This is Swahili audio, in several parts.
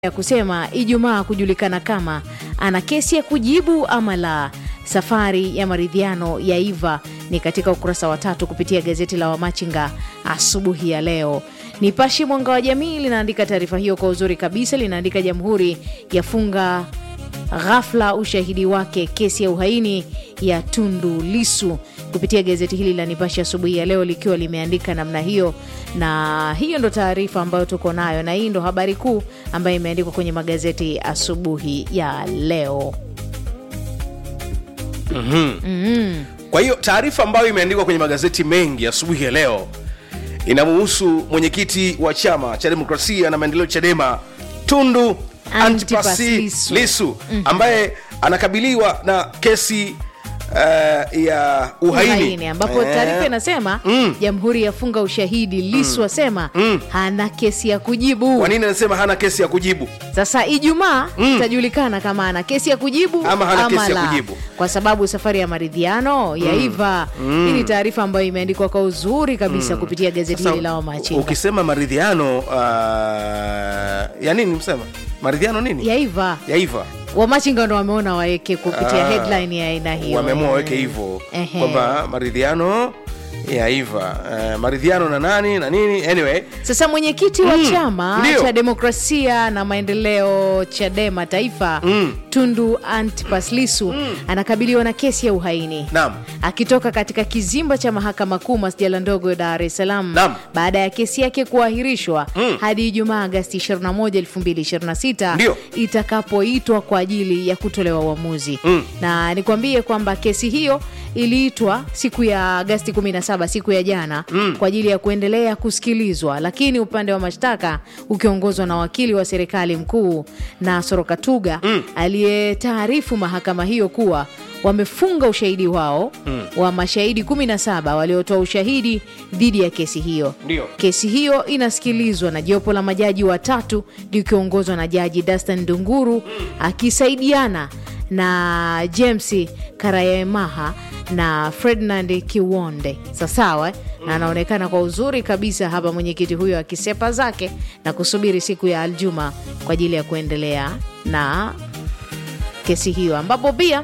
ya kusema Ijumaa kujulikana kama ana kesi ya kujibu ama la. Safari ya maridhiano ya Iva ni katika ukurasa wa tatu kupitia gazeti la Wamachinga asubuhi ya leo. Nipashe Mwanga wa Jamii linaandika taarifa hiyo kwa uzuri kabisa, linaandika Jamhuri yafunga ghafla ushahidi wake kesi ya uhaini ya Tundu Lisu kupitia gazeti hili la Nipashe asubuhi ya leo likiwa limeandika namna hiyo, na hiyo ndo taarifa ambayo tuko nayo, na hii ndo habari kuu ambayo imeandikwa kwenye magazeti asubuhi ya leo. Kwa hiyo taarifa ambayo imeandikwa kwenye magazeti mengi asubuhi ya leo inamuhusu mwenyekiti wa chama cha demokrasia na maendeleo CHADEMA Tundu Antipas Antipas Lissu. Lissu ambaye anakabiliwa na kesi uh, ya uhaini, Uhaini, ambapo Eh, taarifa inasema Jamhuri yafunga ushahidi, Lisu asema hana kesi ya kujibu. kwa nini anasema hana kesi ya kujibu? Sasa Ijumaa itajulikana kama ana kesi ya kujibu Ama hana kesi ya la. kujibu. kwa sababu safari ya maridhiano ya Iva. Hii ni taarifa ambayo imeandikwa kwa uzuri kabisa kupitia gazeti hili la Wamachinga ukisema maridhiano uh, ya nini msema maridhiano nini ya Iva. ya Iva Wamachinga ndo wameona waweke kupitia Ah, headline ya aina hiyo, wameamua waweke hivyo Ehe. kwamba maridhiano ya Iva uh, maridhiano na nani na nini anyway Sasa mwenyekiti wa chama ndio. cha demokrasia na maendeleo CHADEMA taifa Tundu Antipas Lissu anakabiliwa na kesi ya uhaini Naam. akitoka katika kizimba cha mahakama kuu masjala ndogo ya Dar es Salaam Naam. baada ya kesi yake kuahirishwa hadi Ijumaa Agasti 21, 2026 Ndio. itakapoitwa kwa ajili ya kutolewa uamuzi na nikwambie kwamba kesi hiyo iliitwa siku ya Agasti 17 siku ya jana kwa ajili ya kuendelea kusikilizwa, lakini upande wa mashtaka ukiongozwa na wakili wa serikali mkuu Nasoro Katuga aliyetaarifu mahakama hiyo kuwa wamefunga ushahidi wao wa mashahidi 17 waliotoa ushahidi dhidi ya kesi hiyo. Ndio. Kesi hiyo inasikilizwa na jopo la majaji watatu likiongozwa na Jaji Dastan Dunguru akisaidiana na James Karayemaha na Ferdinand Kiwonde. Sasawa eh? na anaonekana kwa uzuri kabisa hapa mwenyekiti huyo akisepa zake na kusubiri siku ya Aljuma kwa ajili ya kuendelea na kesi hiyo ambapo pia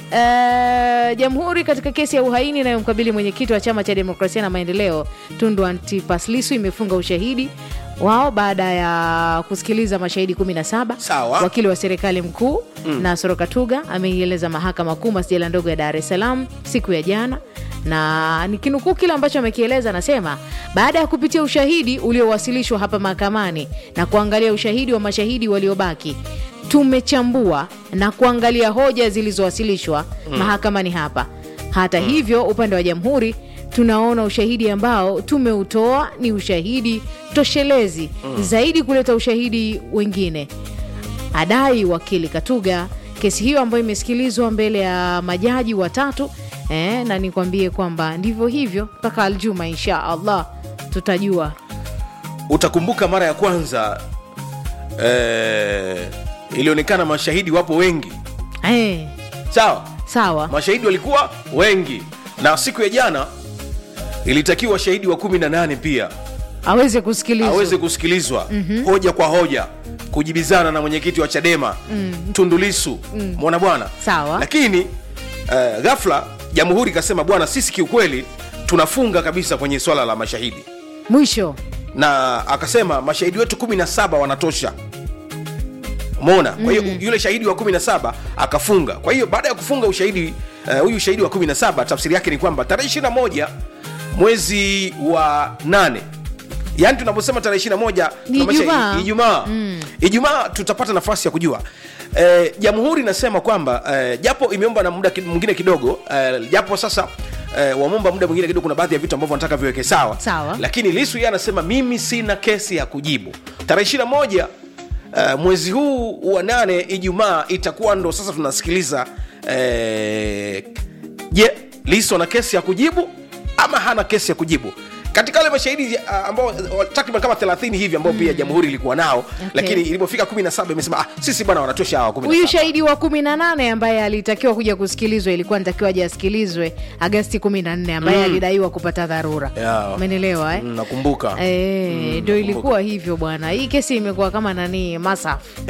eh, jamhuri katika kesi ya uhaini inayomkabili mwenyekiti wa chama cha demokrasia na maendeleo Tundu Antipas Lissu imefunga ushahidi wao baada ya kusikiliza mashahidi 17. Sawa. Wakili wa serikali mkuu Nasoro Katuga ameieleza mahakama kuu masjala ndogo ya Dar es Salaam siku ya jana na nikinukuu kile ambacho amekieleza, anasema baada ya kupitia ushahidi uliowasilishwa hapa mahakamani na kuangalia ushahidi wa mashahidi waliobaki, tumechambua na kuangalia hoja zilizowasilishwa mahakamani hapa. Hata hivyo, upande wa jamhuri tunaona ushahidi ambao tumeutoa ni ushahidi toshelezi zaidi kuleta ushahidi wengine adai wakili Katuga. Kesi hiyo ambayo imesikilizwa mbele ya majaji watatu eh, na nikwambie kwamba ndivyo hivyo mpaka Aljuma, insha Allah tutajua. utakumbuka mara ya kwanza eh, ilionekana mashahidi wapo wengi Eh, sawa sawa mashahidi walikuwa wengi na siku ya jana ilitakiwa shahidi wa kumi na nane pia aweze kusikilizwa aweze kusikilizwa hoja kwa hoja kujibizana na mwenyekiti wa chadema Tundu Lissu mwana bwana Sawa. lakini uh, ghafla jamhuri ikasema bwana sisi kiukweli tunafunga kabisa kwenye swala la mashahidi mwisho. na akasema mashahidi wetu 17 wanatosha umeona kwa hiyo yule shahidi wa 17 akafunga kwa hiyo baada ya kufunga ushahidi eh, huyu shahidi wa 17 tafsiri yake ni kwamba tarehe 21 mwezi wa 8 yaani tunaposema tarehe 21 Ni tunamaanisha Ijumaa. i- ijumaa ijumaa tutapata nafasi ya kujua Eh, jamhuri inasema kwamba eh, japo imeomba na muda ki- mwingine kidogo eh, japo sasa eh, wameomba muda mwingine kidogo kuna baadhi ya vitu ambavyo wanataka viweke sawa Sawa. lakini lisu yeye anasema mimi sina kesi ya kujibu tarehe 21 uh, mwezi huu wa nane ijumaa itakuwa ndo sasa tunasikiliza eh, je lisu ana kesi ya kujibu ama hana kesi ya kujibu katika wale mashahidi uh, ambao uh, takriban kama 30 hivi ambao pia jamhuri ilikuwa nao lakini ilipofika 17 imesema ah, sisi bwana wanatosha hawa 17 huyu shahidi wa kumi na nane ambaye alitakiwa kuja kusikilizwa ilikuwa nitakiwa aje asikilizwe agasti kumi na nne ambaye alidaiwa kupata dharura Yeah. umenielewa eh? Mm, nakumbuka Eh, ndio ilikuwa hivyo bwana hii kesi imekuwa kama nani masafu